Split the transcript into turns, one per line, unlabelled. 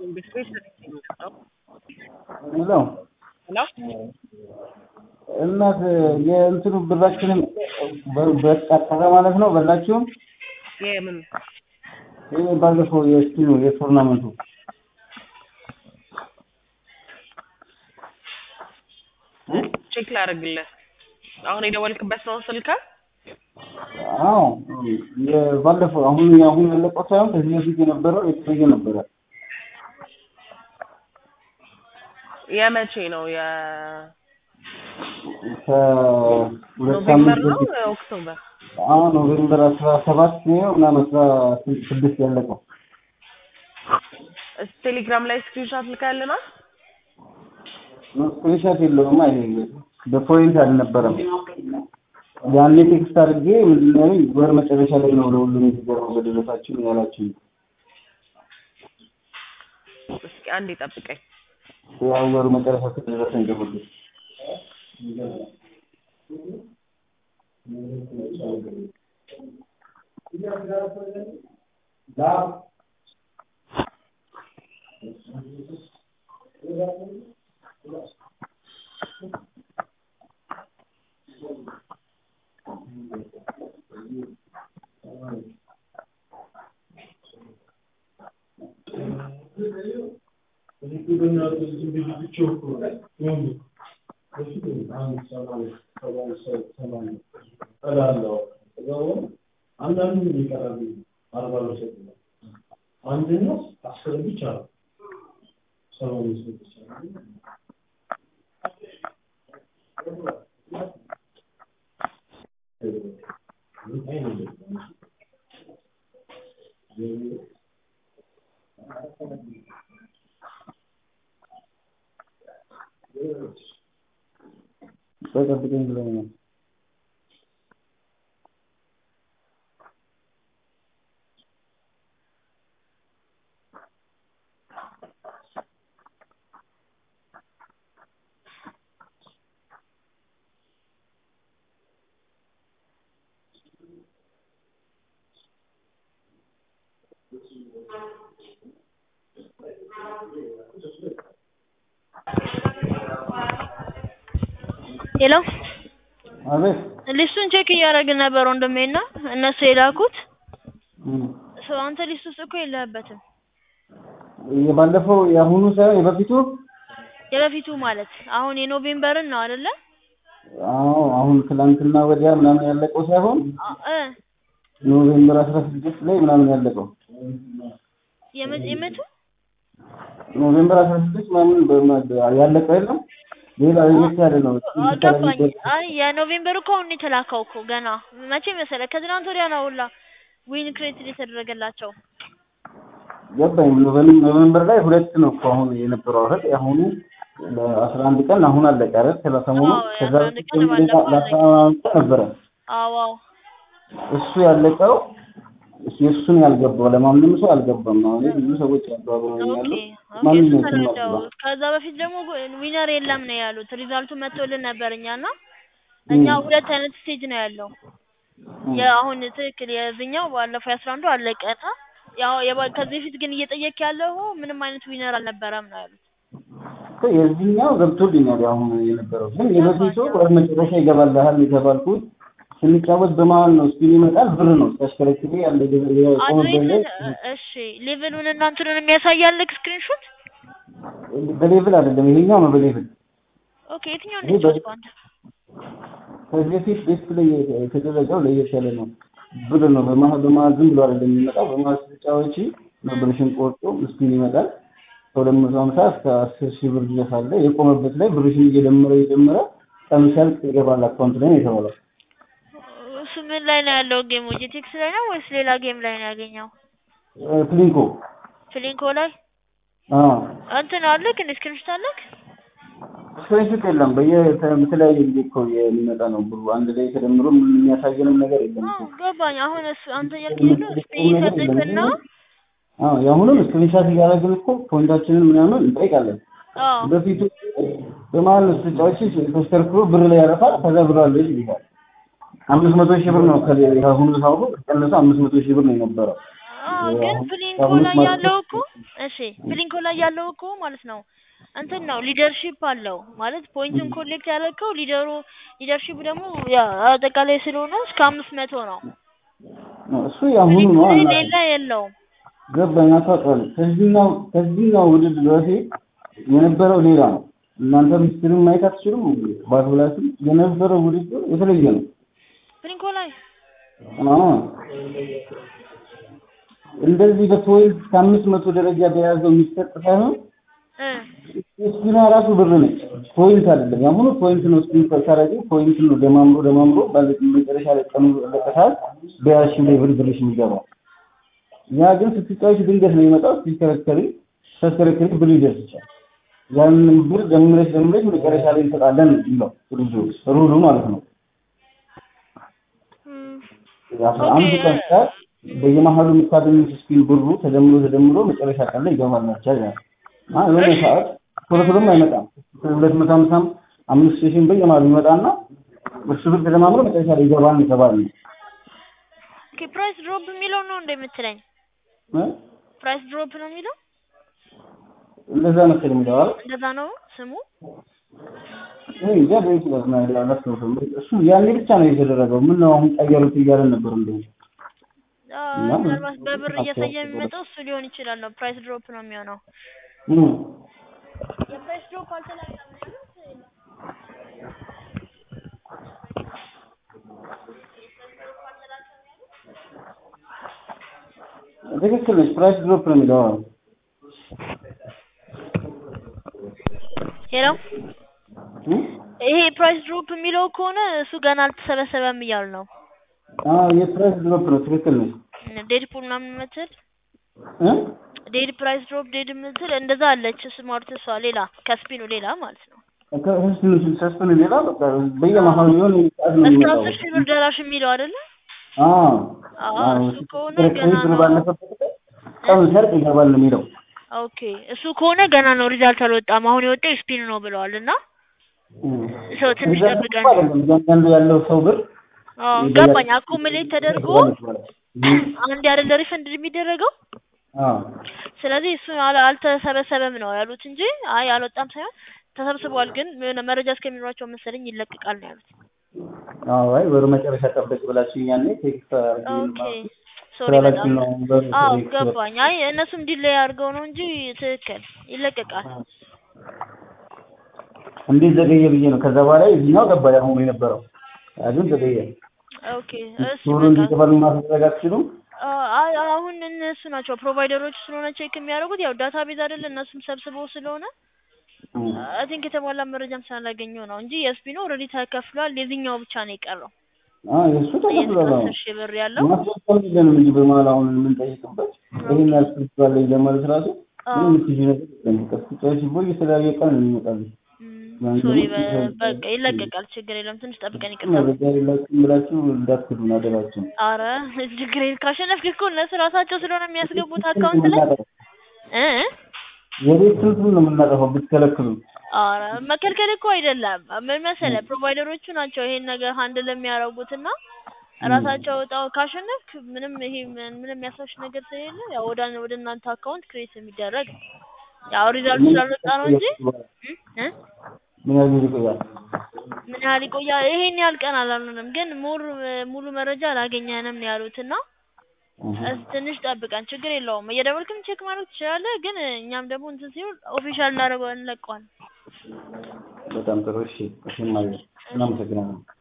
ኢንዱስትሪ የሚመጣው
ሄሎ
ሄሎ
እናት የእንትኑ ብራችንን በቃጠለ ማለት ነው በላችሁም?
የምን
ይህ ባለፈው የስቲኑ የቱርናመንቱ
ቼክ ላደርግልህ። አሁን የደወልክበት ነው ስልክ?
አዎ የባለፈው አሁን አሁን ያለቀው ሳይሆን ከዚህ በፊት የነበረው የተለየ ነበረ።
የመቼ ነው? የ
ከሁለት
ኖቬምበር
ሳምንት
ነው
በፊት
ኦክቶበር?
አሁን ኖቬምበር አስራ ሰባት ነው ምናምን አስራ ስድስት ያለቀው
እስኪ ቴሌግራም ላይ ስክሪንሾት ልካልናል።
ስክሪንሾት የለውም። ይሄ በፖይንት አልነበረም። ያኔ ቴክስት አድርጌ ምንድን ነው ያለኝ ወር መጨረሻ ላይ ነው ለሁሉም የተገረመው በደረሳችሁ ያላችሁ።
እስኪ አንዴ ጠብቀኝ።
ያው ወር መጨረሻ ከደረሰኝ ገቡት
አንደኛው አስር ብቻ ነው። ሰባ አምስት ብቻ ነው።
ጠብቀኝ ብለውኛል።
ሄሎ
አቤት
ሊስቱን ቼክ እያደረግን ነበር ወንድሜ እና እነሱ የላኩት
እም።
ሰው አንተ ሊስት ውስጥ እኮ የለህበትም።
የባለፈው የአሁኑ ሳይሆን የበፊቱ
የበፊቱ ማለት አሁን የኖቬምበርን ነው አይደለ?
አዎ አሁን ትላንትና ወዲያ ምናምን ያለቀው ሳይሆን
አ- እ
ኖቬምበር አስራ ስድስት ላይ ምናምን ያለቀው
የመ- የመቱ
ኖቬምበር አስራ ስድስት ምናምን በማ- ያለቀው የለም ሌላ ለየት ያለ ነው።
አ- ገባኝ። አይ የኖቬምበር እኮ አሁን የተላከው እኮ ገና መቼ መሰለህ? ከትናንት ወዲያ ነው ሁላ ዊን ክሬት የተደረገላቸው።
ገባኝ። ኖቬም- ኖቬምበር ላይ ሁለት ነው እኮ አሁን የነበረው አይደል? የአሁኑ ለአስራ አንድ ቀን አሁን አለቀ አይደል? ስለ ሰሞኑ
አዎ፣
ከዛ
የአስራ አንድ
በፊት
ቀን
ደግሞ ሌላ
ባለፈው
ለአስራ አንድ ቀን ነበረ
አዎ አዎ
እሱ ያለቀው የእሱን ያልገባው ለማንም ሰው አልገባም። አሁን ብዙ ሰዎች ያባብረኛሉ።
ኦኬ ኦኬ፣
ማንም
እሱ
ነው
ተረዳው።
ያልገባ
ከዛ በፊት ደግሞ ዊነር የለም ነው ያሉት። ሪዛልቱ መጥቶልን ነበር እኛና እኛ ሁለት አይነት ስቴጅ ነው ያለው። የአሁን ትክክል የዚህኛው ባለፈው የአስራ አንዱ አለቀና ያው የባ- ከዚህ በፊት ግን እየጠየቅ ያለው ምንም አይነት ዊነር አልነበረም ነው ያሉት።
እኮ የዚህኛው ገብቶልኛል። አሁን የነበረው ግን የበፊቱ ወደ መጨረሻ ይገባልሃል የተባልኩት ስንጫወት በመሀል ነው ስፒን ይመጣል ብር ነው ሲያሽከረክሬ ያለ የቆመበት ላይ
አድሬስ እሺ፣ ሌቭሉን እና እንትኑን የሚያሳያልክ ስክሪንሾት።
በሌቭል አይደለም ይሄኛው ነው በሌቭል
ኦኬ፣ የትኛው
ይሄ
ነው
በ-
አንተ?
ከዚህ በፊት ዲስፕሌይ የተደረገው ለየት ያለ ነው። ብር ነው በመሀል በመሀል ዝም ብሎ አይደለም የሚመጣው። በመሀል ስትጫወቺ ነው ብርሽን ቆርጦ ስፒን ይመጣል። ከሁለት መቶ ሀምሳ እስከ አስር ሺህ ብር ድረስ አለ። የቆመበት ላይ ብርሽን እየደመረ እየደመረ ቀኑ ሲያልቅ ይገባል አካውንት ላይ ነው የተባለው።
እሱ ምን ላይ ነው ያለው? ጌሙ ጂቲክስ ላይ ነው ወይስ ሌላ ጌም ላይ ነው ያገኘው?
እ፣ ፍሊንኮ
ፍሊንኮ ላይ
አዎ
እንትን አለክ እንደ ስክሪንሾት አለክ?
ስክሪንሾት የለም። በየ- በተለያየ ጊዜ እኮ የሚመጣ ነው ብሩ አንድ ላይ ተደምሮ ምንም የሚያሳየንም ነገር የለም
አዎ
እኮ።
ገባኝ። አሁን እሱ አንተ እያልከኝ ያለው ስፔስ ይሰጥክና
አዎ የአሁኑም ስክሪንሻት እያደረግን እኮ ፖይንታችንን ምናምን እንጠይቃለን።
አዎ
በፊቱ በመሀል ተጫዋች ተሽከርክሮ ብር ላይ ያረፋል። ከዛ ብር አለ ይልካል። አምስት መቶ ሺህ ብር ነው ከሌ- ከአሁኑ ሳውቁ ቀነሰ አምስት መቶ ሺህ ብር ነው የነበረው።
አዎ ግን
አሁን-
ፍሊንኮ
አሁን
ላይ
ማለት
ያለው እኮ እሺ ፕሊንኮ ላይ ያለው እኮ ማለት ነው እንትን ነው ሊደርሺፕ አለው ማለት ፖይንቱን ኮሌክት ያደረግከው ሊደሩ ሊደርሺፕ ደግሞ ያ አጠቃላይ ስለሆነ እስከ አምስት መቶ ነው።
እሱ ያሁኑ
ፕሊንኮ
ነው
ላይ
እና
ሌላ የለውም።
ገባኝ አታውቃለሁ። ከዚህኛው ከዚህኛው ውድድር በፊት የነበረው ሌላ ነው። እናንተ ምስጢርን ማየት አትችሉም። ባትብላችሁ የነበረው ውድድር የተለየ ነው።
ፕሊንኮ ላይ
አዎ እንደዚህ በፖይንት ከአምስት መቶ ደረጃ በያዘው የሚሰጥ ሳይሆን
እ
ስፒኗ ራሱ ብር ነች። ፖይንት አይደለም። ያሁኑ ፖይንት ነው። ስፒን ታረጊ ፖይንት ነው። ደማምሮ ደማምሮ ባለ መጨረሻ ላይ ቀኑ ለቀሳል በያሽ ላይ ብር ብርሽ የሚገባው ያ ግን ስትጫወች ድንገት ነው የሚመጣው። ስትከረከሪ ስትከረከሪ ብር ይደርስ ይችላል። ያንን ብር ደምረሽ ደምረሽ መጨረሻ ላይ እንሰጣለን ነው ሩሉ ሩሉ ማለት ነው።
እም፣
የአስራ አንድ
ኦኬ፣
ቀን ሰዓት በየመሀሉ የምታገኙት ስፒን ብሩ ተደምሮ ተደምሮ መጨረሻ ቀን ላይ ይገባል ናቸው ይላል። አ የሆነ ሰዓት ቶሎ ቶሎም አይመጣም። ሁለት መቶ ሀምሳም አምስት ሺህም በየመሀሉ ይመጣና እሱ ብር ተደማምሮ መጨረሻ ላይ ይገባል የተባለ ነው።
ኦኬ ፕራይስ ድሮፕ የሚለው ነው እንደምትለኝ
እ?
ፕራይስ ድሮፕ ነው የሚለው
እንደዛ መሰለኝ የሚለው አይደል?
እንደዛ ነው ስሙ።
እኔ እንጃ ሊሆን ይችላል እና ሌላ አላስታውስም። እሱ ያኔ ብቻ ነው የተደረገው። ምን ነው አሁን ቀየሩት እያለን ነበር እንዴ?
አ፣
እና
ምናልባት በብር
ምን
እያሳየ
አስተዋጽኦ
የሚመጣው እሱ ሊሆን ይችላል ነው ፕራይስ ድሮፕ ነው የሚሆነው።
እ
የፕራይስ ድሮፕ አልተላቀም
ትክክል ነች። ፕራይስ ድሮፕ ነው የሚለው አዎ።
ሄሎ
እ?
ይሄ ፕራይስ ድሮፕ የሚለው ከሆነ እሱ ገና አልተሰበሰበም እያሉ ነው።
አዎ የፕራይስ ድሮፕ ነው። ትክክል ነች።
ዴድፑል ምናምን የምትል
እ?
ዴድ ፕራይስ ድሮፕ ዴድ የምትል እንደዛ አለች። ስማርት እሷ ሌላ ከስፒኑ ሌላ ማለት ነው።
ከሰስቱን ሰስቱን ሌላ በቃ በየመሀሉ የሆነ ሰዓት ነው
እስከ
የሚመጣው።
አስር ሺህ ብር ደራሽ የሚለው አይደለ?
አዎ
አዎ
አዎ
እሱ ከሆነ
ክርክሪ
ገና
ብር
ነው።
ባለፈበት ቀኑ ሲያልቅ ይገባል ነው የሚለው።
ኦኬ እሱ ከሆነ ገና ነው ሪዛልት አልወጣም። አሁን የወጣው ስፒን ነው ብለዋል እና ሰው ትንሽ
ሪዛልት
ጠብቀን
እኮ አይደለም እያንዳንዱ ያለው ሰው ብር
አዎ ገባኝ። አኮሙሌት ተደርጎ አንድ አይደለ ሪፈንድ የሚደረገው
አዎ
ስለዚህ እሱ አል- አልተሰበሰበም ነው ያሉት እንጂ አይ አልወጣም ሳይሆን ተሰብስቧል፣ ግን የሆነ መረጃ እስከሚኖራቸው መሰለኝ ይለቀቃል ነው ያሉት።
አዎ አይ ወደ መጨረሻ ጠብቅ ብላችሁ ያኔ ቴክስት
ኦኬ ሶሪ
ስላላችሁ
በጣም
ነው በር
አዎ
ቴክስት
ገባኝ። አይ እነሱም ዲሌይ አድርገው ነው እንጂ ትክክል ይለቀቃል።
እንዴት ዘገየ ብዬ ነው። ከዛ በኋላ የዚህኛው ገባ ያሁኑ የነበረው ያ ግን ዘገየ።
ኦኬ እሱ
ቶሎ
በቃ
እንዲገባል ማድረግ አትችሉም?
አይ አሁን እነሱ ናቸው ፕሮቫይደሮች ስለሆነ ቼክ የሚያደርጉት ያው ዳታ ቤዝ አይደለ እነሱም ሰብስበው ስለሆነ አይ ቲንክ የተሟላ መረጃም ስላላገኘው ነው እንጂ የስፒኖ ኦልሬዲ ተከፍሏል። የዚህኛው ብቻ ነው የቀረው
አዎ የእሱ ተከፍሏል። አሁን
የአስር ሺህ ብር ያለው
ማስወጣት የለንም እንጂ በመሀል አሁን የምንጠይቅበት ይህን ያስፈልጋል ለማለት ራሱ ምንም የምትይዥ ነገር የለም። በቃ ስትጫወቺ ቦይ የተለያየ ቀን ነው የሚመጣልሽ። ያን
ሶሪ
ደግሞ
በቃ ይለቀቃል። ችግር የለም። ትንሽ ጠብቀን ይቅርታ።
መረጃ የሌላችሁም ብላችሁ እንዳትክዱን አደራችሁን።
አረ ችግር የለም። ካሸነፍክ እኮ እነሱ ራሳቸው ስለሆነ የሚያስገቡት አካውንት ላይ እ
የቤት ስንቱን ነው የምናጠፋው ብትከለክሉ?
አረ መከልከል እኮ አይደለም። ምን መሰለህ ፕሮቫይደሮቹ ናቸው ይሄን ነገር ሃንድል የሚያደርጉት እና ራሳቸው ወጣው ካሸነፍክ ምንም ይሄ ምን- ምንም የሚያሳሽ ነገር ስለሌለ ያው ወደ ወደ እናንተ አካውንት ክሬት የሚደረግ ነው። ያው ሪዛልት ስላልወጣ ነው እንጂ እ እ
ምን ያህል ጊዜ ይቆያል?
ምን ያህል ይቆያል? ይሄን ያህል ቀን አላልንም፣ ግን ሙሉ ሙሉ መረጃ አላገኘንም ነው ያሉት እና እስ ትንሽ ጠብቀን ችግር የለውም። እየደወልክም ቼክ ማድረግ ትችላለህ፣ ግን እኛም ደግሞ እንትን ሲሆን ኦፊሻል እናደርገው እንለቀዋለን።
በጣም ጥሩ እሺ። እሺ ማለት እናመሰግናለን።